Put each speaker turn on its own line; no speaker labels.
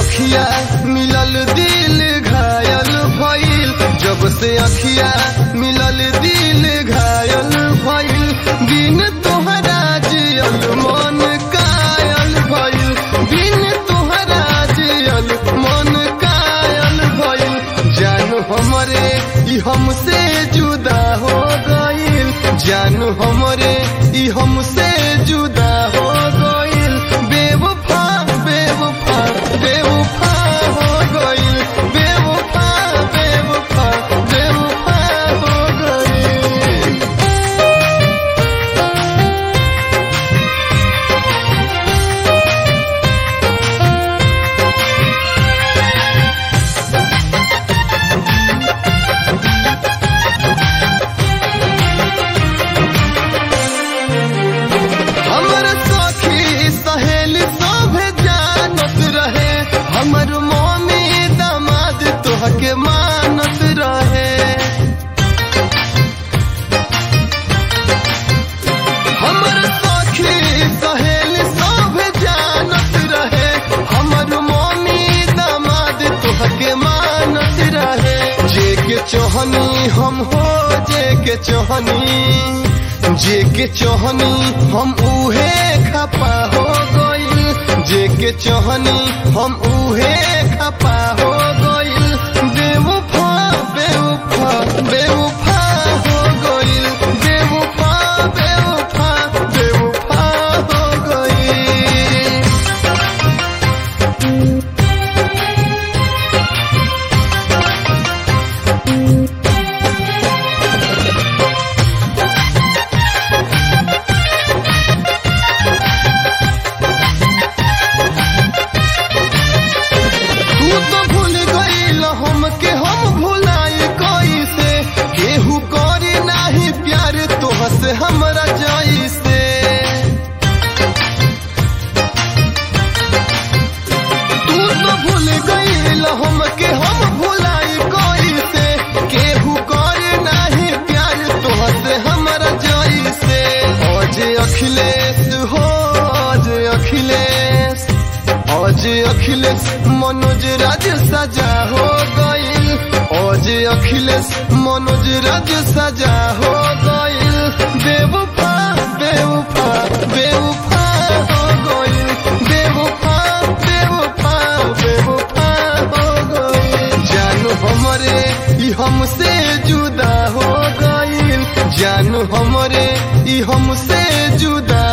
अखिया मिलल दिल घायल भइल जब से अखिया मिलल दिल घायल भइल बिन तोहरा जियल मन कायल भइल बिन तोहरा जियल मन कायल भइल जानू हमरे ई हमसे जुदा हो गइल जानू हमरे ई हमसे जुदा हो गइल बेवफा बेवफा बेवफा हो गइल बेवफा बेवफा बेवफा हो गइल हमर सखी सहेली सभे जानत रहे हमर मम्मी दामाद तोहके मानत रहे हमर सखी सहेली सभे जानत रहे हमर मम्मी दामाद तोहके मानत रहे जे के चोहनी हम हो जे के चोहनी जे के चोहनी हम उहे खपा हो गइल जे के चोहनी हम उहे खपा हो गइल बेवफा बेवफा बेवफा हो गइल बेवफा बेवफा बेवफा हो गइल तू तो भूल गईल हमके हम भुलाई कैसे केहू करे नाही प्यार तोह से हमरा जैसे तू तो भूल गईल हमके हम भुलाई कैसे केहू करे नाही प्यार तोह से हमरा जैसे आज अखिलेश हो आज अखिलेश आज अखिलेश मनोज राज सजा हो गइल आज अखिलेश मनोज राज सजा हो गइल बेवफा बेवफा बेवफा हो गइल बेवफा बेवफा बेवफा हो गइल जानू हमरे ई हमसे जुदा हो गइल जानू हमरे ई हमसे जुदा